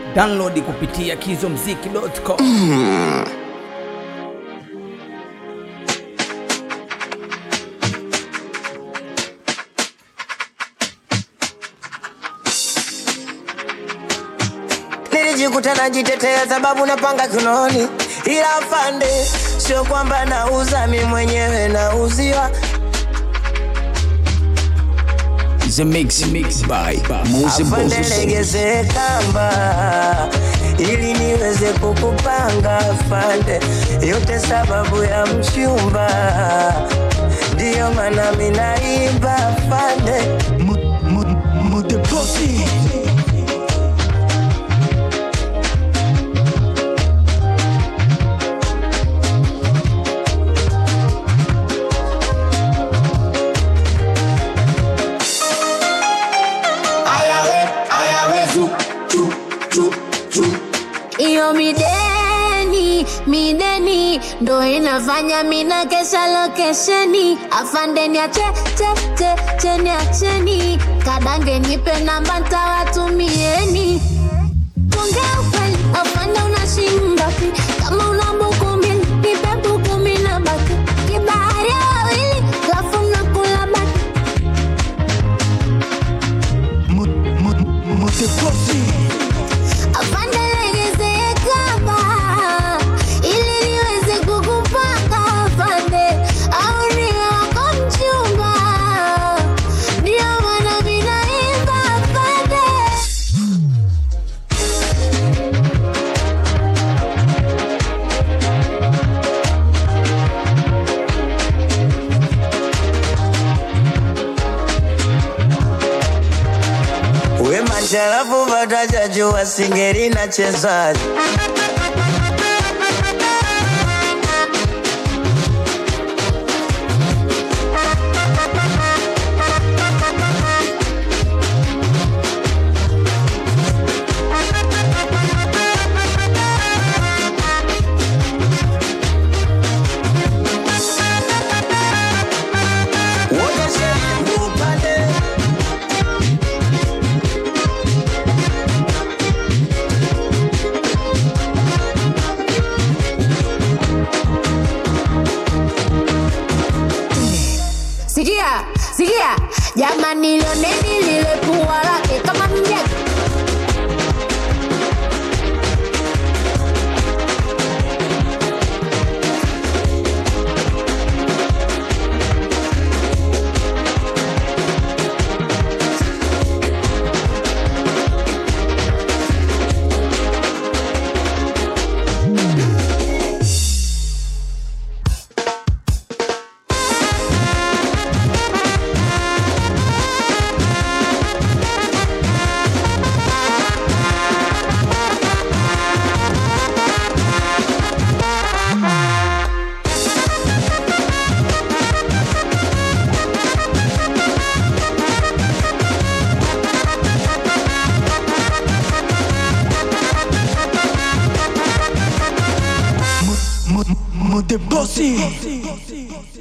Download kupitia kizomziki.com. Nilijikuta najitetea sababu napanga kinoni, ila afande, sio kwamba nauza mi mwenyewe nauziwa. The mix mix by Mose Afande, Boss. legeze kamba ili niweze kukupanga afande, yote sababu ya mchumba, ndiyo maana mi naimba afande. Iyo mideni mideni ndo inafanya mina kesha lokesheni afandeni ache che che cheni acheni kadange nipe namba ntawatumieni Ongea ukweli afande unashinda pi kama una buku mbili nipe buku mbili na baki kibahari ya wawili lafu mnakula baki Afande legeze kamba ili niweze kukupanga afande, au niwe wako mchumba, ndio maana mimi naimba afande. We macharafu vatajajua singeri na chezaji Wote shehe upande Sikia, sikia, jamani, lioneni lile pua lake kama mjaki Mode Bossy.